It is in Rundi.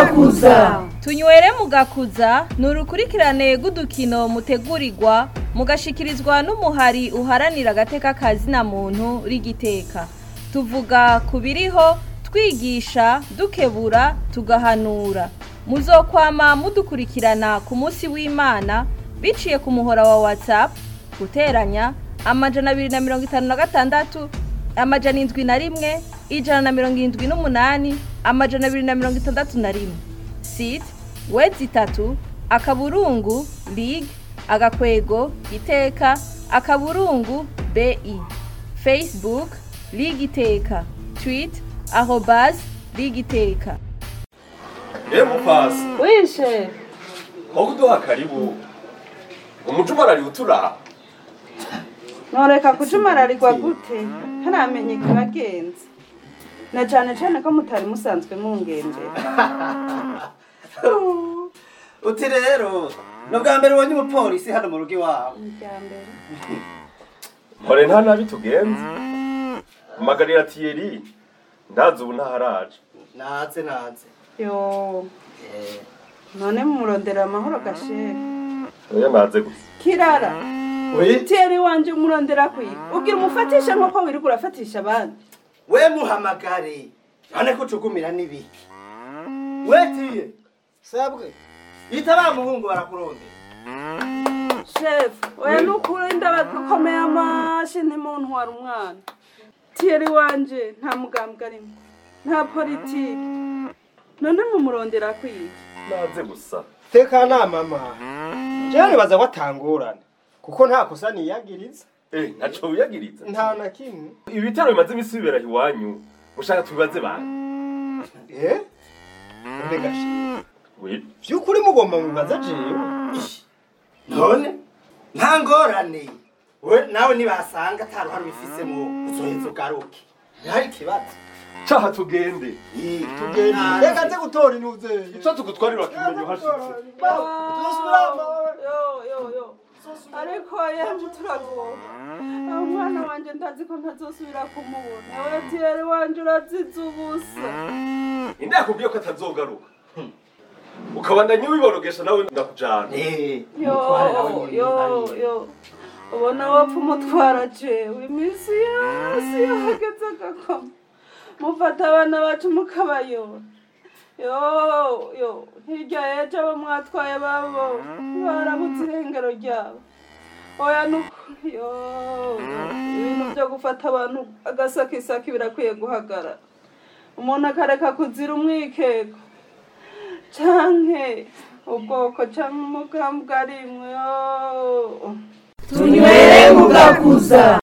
mugakuza tunywere mugakuza ni urukurikirane rw'udukino mutegurirwa mugashikirizwa n'umuhari uharanira agateka kazina muntu rigiteka tuvuga ku biriho twigisha dukebura tugahanura muzokwama mudukurikirana ku munsi w'imana biciye ku muhora wa whatsapp guteranya amajana abiri na mirongo itanu na gatandatu amajana indwi na rimwe ijana na mirongo irindwi n'umunani amajana abiri na mirongo itandatu na rimwe site wedi itatu akaburungu lig agakwego iteka akaburungu bi facebook lig iteka tweet arobas lig iteka Eh mupasi wishe aho kuduha karibu umuco umarari uturaha noreka kujumararigwa gute ntaramenye ikibagenza na cane cane ko mutari musanzwe mungendera uti rero ni ubwa mbere ubonye umupolisi hano mu rugo iwawe irya mbere mpore nta nabi tugenze magarira tiyeri ndazi ubu ntaharaje naze naze yo none mumurondera amahoro gashere oya naze gusa kirara we tiyeri wanje umurondera kwiga ubwira umufatisha nk'uko wirirwa urafatisha abandi we muhamagare none ko ucugumira n'ibiki we tiye sabwe ita ba muhungu barakurondera shefu oya nukuri ndabakomeye amashi ntimuntwara umwana tiyeri wanje nta mugambwe arimo nta politiki none mumurondera kwiga naze gusa tekana mama jewe nibaza ko atangorana kuko nta kosa niyagiriza eh ntaco wiyagiriza nta na kimwe ibitero bimaze imisi bibera iwanyu mushaka tubibaze bande eh none gashi we vy'ukuri mugomba mubaza jewe none nta ngorane we nawe nibasanga ata ruhare ubifisemo uzoheza ugaruke ntihari ikibazo caha tugende tugenda reka nze gutora intuzeyi ico tugutwarira kimenyo hashitse yo yo yo ariko yemwe turagowe aho umwana wanje ndazi ko ntazosubira kumubona we tiyeri wanje urazize ubusa inde yakubwiye ko atazogaruka ukabandanya ubiborogesha nawe ndakujana Eh, yo umutware nawe nyene yo hariya. yo ubona wapfa umutwara jewe iminsi yose iyo hageze agakoma mufata abana bacu mukabayora yo yo hirya yejo abo mwatwaye babo barabuze irengero ryabo oya nukuri yo yo, ibintu byo gufata abantu agasakisaki birakwiye guhagarara umuntu akareka kuzira umwikeko canke ubwoko canke umugambwe arimwe yo tunywere mugakuza